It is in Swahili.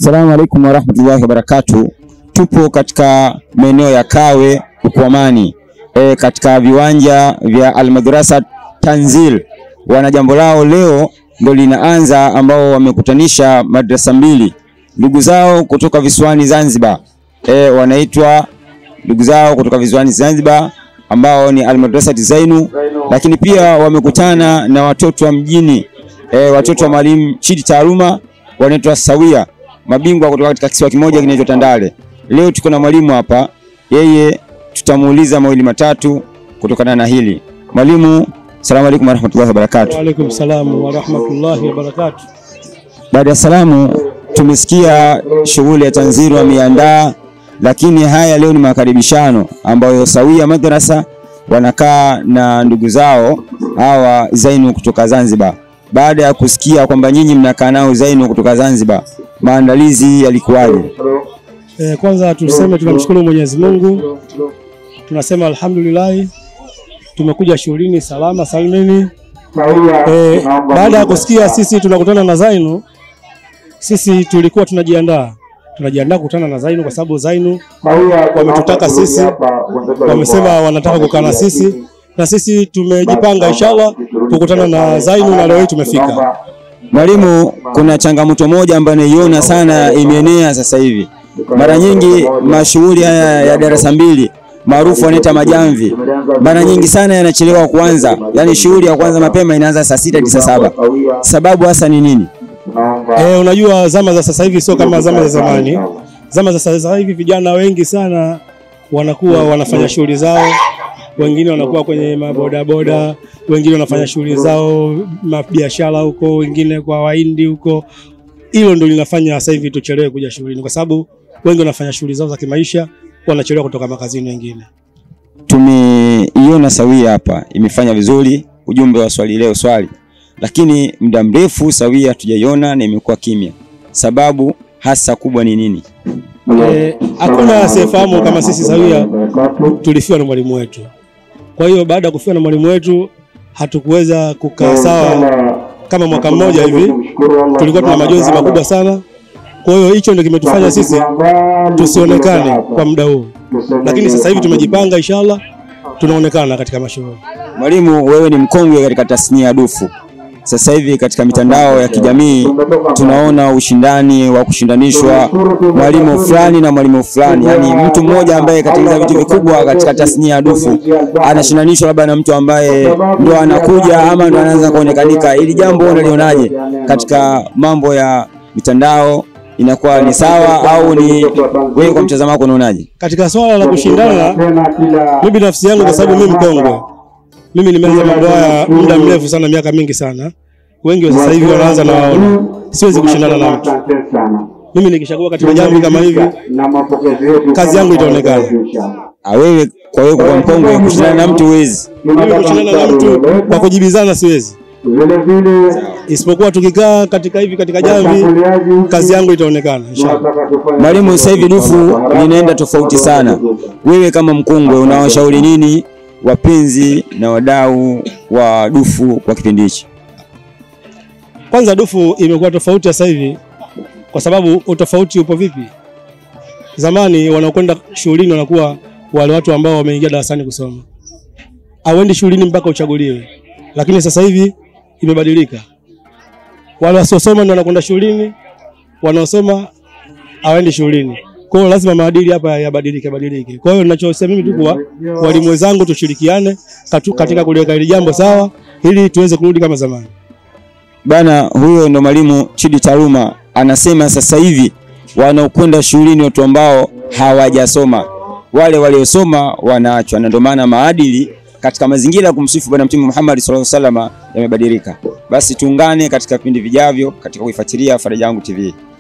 Assalamu alaikum warahmatullahi wabarakatuh. Tupo katika maeneo ya Kawe Ukwamani, e, katika viwanja vya Almadrasa Tanzil. Wana jambo lao leo ndo linaanza, ambao wamekutanisha madrasa mbili ndugu zao kutoka visiwani Zanzibar. E, wanaitwa ndugu zao kutoka visiwani Zanzibar ambao ni Almadrasa Zainu, lakini pia wamekutana na watoto wa mjini e, watoto wa Mwalimu Chidi Taaluma wanaitwa Sawia, mabingwa kutoka katika kisiwa kimoja kinaitwa Tandale. Leo tuko na mwalimu hapa, yeye tutamuuliza mawili matatu kutokana na hili. Mwalimu, salamu alaykum warahmatullahi wabarakatuh. Wa alaikum salam wa rahmatullahi wa barakatuh. Baada ya salamu, tumesikia shughuli ya tanziri wameandaa, lakini haya leo ni makaribishano ambayo Sawia Madrasa wanakaa na ndugu zao hawa Zainu kutoka Zanzibar. Baada ya kusikia kwamba nyinyi mnakaa nao Zainu kutoka Zanzibar, maandalizi yalikuwaje? E, kwanza tuseme tunamshukuru Mwenyezi Mungu, tunasema alhamdulillah, tumekuja shughulini salama salimini. E, baada ya kusikia sisi tunakutana na Zainu, sisi tulikuwa tunajiandaa tunajiandaa kukutana na Zainu kwa sababu Zainu wametutaka sisi, wamesema wanataka kukaa na sisi na sisi tumejipanga inshallah kukutana na Zainu na leo hii tumefika. Mwalimu, kuna changamoto moja ambayo naiona sana imeenea sasa hivi. Mara nyingi mashughuli haya ya darasa mbili maarufu wanaita majamvi, mara nyingi sana yanachelewa kuanza, yaani shughuli ya kwanza mapema inaanza saa sita hadi saa saba. Sababu hasa ni nini? Eh, unajua zama za sasa hivi sio kama zama za zamani. Zama za sasa hivi vijana wengi sana wanakuwa wanafanya shughuli zao, wengine wanakuwa kwenye mabodaboda, wengine wanafanya shughuli zao mabiashara huko, wengine kwa Wahindi huko. Hilo ndio linafanya sasa hivi tuchelewe kuja shughulini, kwa sababu wengi wanafanya shughuli zao za kimaisha, wanachelewa kutoka makazini wengine. Tumeiona Sawia hapa imefanya vizuri, ujumbe wa swali leo swali, lakini muda mrefu Sawia hatujaiona na imekuwa kimya. Sababu hasa kubwa ni nini? Eh, hakuna asiyefahamu kama sisi Sawia tulifiwa na mwalimu wetu. Kwa hiyo baada ya kufiwa na mwalimu wetu hatukuweza kukaa sawa kama mwaka mmoja hivi, tulikuwa tuna majonzi makubwa sana. Kwa hiyo hicho ndio kimetufanya sisi tusionekane kwa muda huu, lakini sasa hivi tumejipanga, inshallah tunaonekana katika mashughuli. Mwalimu, wewe ni mkongwe katika tasnia ya dufu. Sasa hivi katika mitandao ya kijamii tunaona ushindani wa kushindanishwa mwalimu fulani na mwalimu fulani, yaani mtu mmoja ambaye katengeneza vitu vikubwa katika tasnia ya dufu anashindanishwa labda na mtu ambaye ndo anakuja ama ndo anaanza kuonekanika. Ili jambo unalionaje katika mambo ya mitandao, inakuwa ni sawa au ni wewe, kwa mtazamo wako unaonaje? Katika swala la kushindana, mimi binafsi yangu, kwa sababu mimi mkongwe, mimi nimeanza mambo haya muda mrefu sana, miaka mingi sana. Wengi wa sasa hivi wanaanza na waona, siwezi kushindana na mtu. Mimi nikishakuwa katika jambo kama hivi, kazi yangu itaonekana. Ah, wewe kwa wewe kwa mkongwe kushindana na mtu huwezi. Mimi kushindana na mtu kwa kujibizana siwezi, isipokuwa tukikaa katika hivi katika jamvi, kazi yangu itaonekana inshallah. Mwalimu, sasa hivi dufu linaenda tofauti sana. Wewe kama mkongwe unawashauri nini wapenzi na wadau wa dufu kwa kipindi hichi? Kwanza dufu imekuwa tofauti sasa hivi, kwa sababu utofauti upo vipi? Zamani wanaokwenda shughulini wanakuwa wale watu ambao wameingia darasani kusoma, hauendi shughulini mpaka uchaguliwe. Lakini sasa hivi imebadilika, wale wasiosoma ndio wanakwenda shughulini, wanaosoma hawaendi shughulini. Kwa hiyo lazima maadili hapa yabadilike badilike. Kwa hiyo ninachosema mimi tu kwa walimu wenzangu tushirikiane katu- katika kuliweka hili jambo sawa, ili tuweze kurudi kama zamani. Bana, huyo ndo mwalimu Chidi Taaluma anasema sasa hivi wanaokwenda shuleni watu ambao hawajasoma, wale waliosoma wanaachwa, na ndio maana maadili katika mazingira ya kumsifu Bwana Mtume Muhammad sallallahu alaihi wasallam yamebadilika. Basi tuungane katika vipindi vijavyo katika kuifuatilia Faraja Yangu TV.